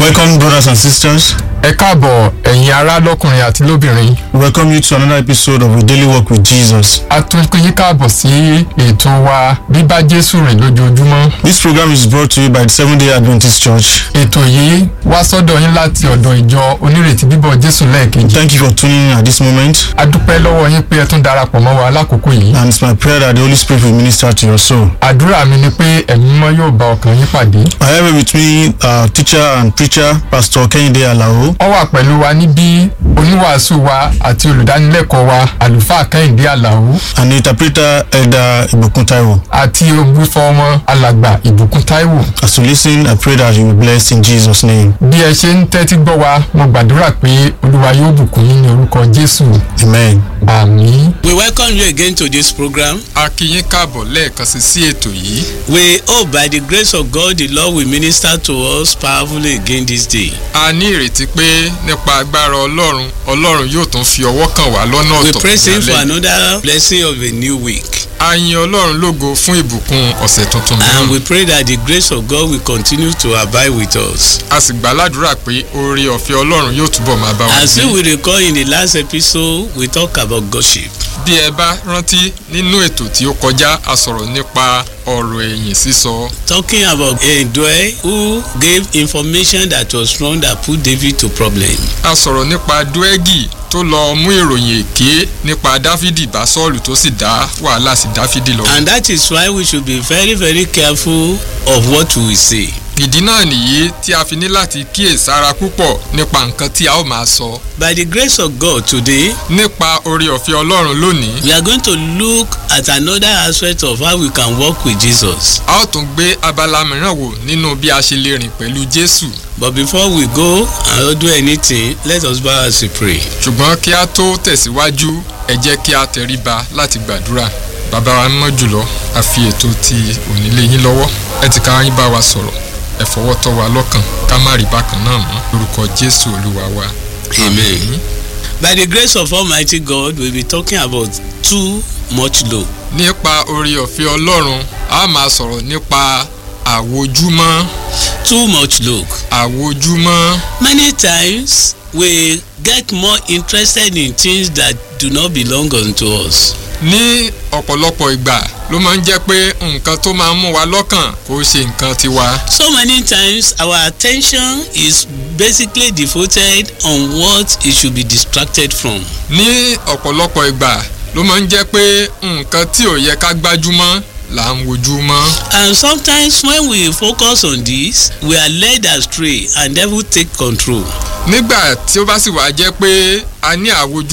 Welcome, brothers and sisters. ẹ káàbọ̀ ẹ̀yin ará lọ́kùnrin àti lóbìnrin We welcome you to another episode of A Daily Walk with Jesus. a tún kí yín káàbọ̀ sí ètò wa bíbá jésù rìn lójoojúmọ́ This program is brought to you by the Seventh day Adventist Church. ètò yìí wá sọ́dọ̀ yín láti ọ̀dọ̀ ìjọ onírètí bíbọ̀ jésù lẹ́ẹ̀kejì Thank you for tuning in at this moment. a dúpẹ́ lọ́wọ́ yín pé ẹ tún darapọ̀ mọ́ wa lákòókò yìí And it's my prayer that the Holy Spirit will minister to your soul. àdúrà mi ni pé ẹ̀mí mímọ́ yóò bá ọkàn yín pàdé I have with me uh, teacher and preacher, Pastor Kehinde Alao, ó wà pẹ̀lú wa níbí oníwàásù wa àti olùdánilẹ́kọ̀ọ́ wa àlùfáà kẹ́hìndé àlàó and interpreter Elder Ibukun Taiwo. àti ògbúfọ́ ọmọ alàgbà ìbùkún táíwò As you listen, I pray that you will be blessed in Jesus' name. bí ẹ ṣe ń tẹ́tí gbọ́ wa mo gbàdúrà pé olúwa yóò bùkún yín ní orúkọ jésù Amen. àmín. We welcome you again to this program. a kí yín káàbọ̀ lẹ́ẹ̀kan sí sí ètò yìí We hope by the grace of God the Lord will minister to us powerfully again this day. a ní ìrètí pé nípa agbára ọlọ́run ọlọ́run yóò tún fi ọwọ́ kàn wá lọ́nà We ọ̀tọ̀ praise Him for lálẹ́. another blessing of a new week. a yin ọlọ́run lógo fún ìbùkún ọ̀sẹ̀ tuntun And náà we pray that the grace of God will continue to abide with us. a sì gbàládùra pé oore ọ̀fẹ́ ọlọ́run yóò túbọ̀ máa bá wa As gbé. we recall in the last episode, we talk about gossip. bí ẹ bá rántí nínú ètò tí ó kọjá a sọ̀rọ̀ nípa ọ̀rọ̀ ẹ̀yìn sísọ Talking about Endue who gave information that was wrong that put David to problem. a sọ̀rọ̀ nípa dúẹ́gì tó lọ mú ìròyìn èké nípa dáfídì bá sọ́ọ̀lù tó sì dá wàhálà sí dáfídì lọ. And that is why we should be very very careful of what we say. ìdí náà nìyí tí a fi ní láti kíyèsára púpọ̀ nípa nǹkan tí a ó máa sọ. By the grace of God today, nípa oore ọ̀fẹ́ ọlọ́run lónìí we are going to look at another aspect of how we can work with Jesus. a ó tún gbé abala mìíràn wò nínú bí a ṣe lè rìn pẹ̀lú jésù But before we go and do anything, let us bow as we pray. ṣùgbọ́n kí a tó tẹ̀síwájú ẹ jẹ́ kí a tẹríba láti gbàdúrà bàbá wa mọ́ jùlọ a fi ètò ti òní lé yín lọ́wọ́ ẹ ti ká yín bá wa sọ̀rọ̀ ẹ fọwọ́ tọ́ wa lọ́kàn ká má rí bákan náà mọ́ lórúkọ jésù olúwa wa. Amen. By the grace of Almighty God, we'll be talking about too much love. nípa oore ọ̀fẹ́ ọlọ́run a máa sọ̀rọ̀ nípa àwojúmọ́ Too much love. àwojúmọ́ Many times we get more interested in things that do not belong unto us. ní ọ̀pọ̀lọpọ̀ ìgbà ló máa ń jẹ́ pé nǹkan tó máa ń mú wa lọ́kàn kò ṣe nǹkan tiwa. So many times our attention is basically devoted on what it should be distracted from. ní ọ̀pọ̀lọpọ̀ ìgbà ló máa ń jẹ́ pé nǹkan tí ò yẹ ká gbájúmọ́ là ń wojú mọ́. And sometimes when we focus on this, we are led astray and devil take control. nígbà tí ó bá sì wá jẹ́ pé a ní àwojú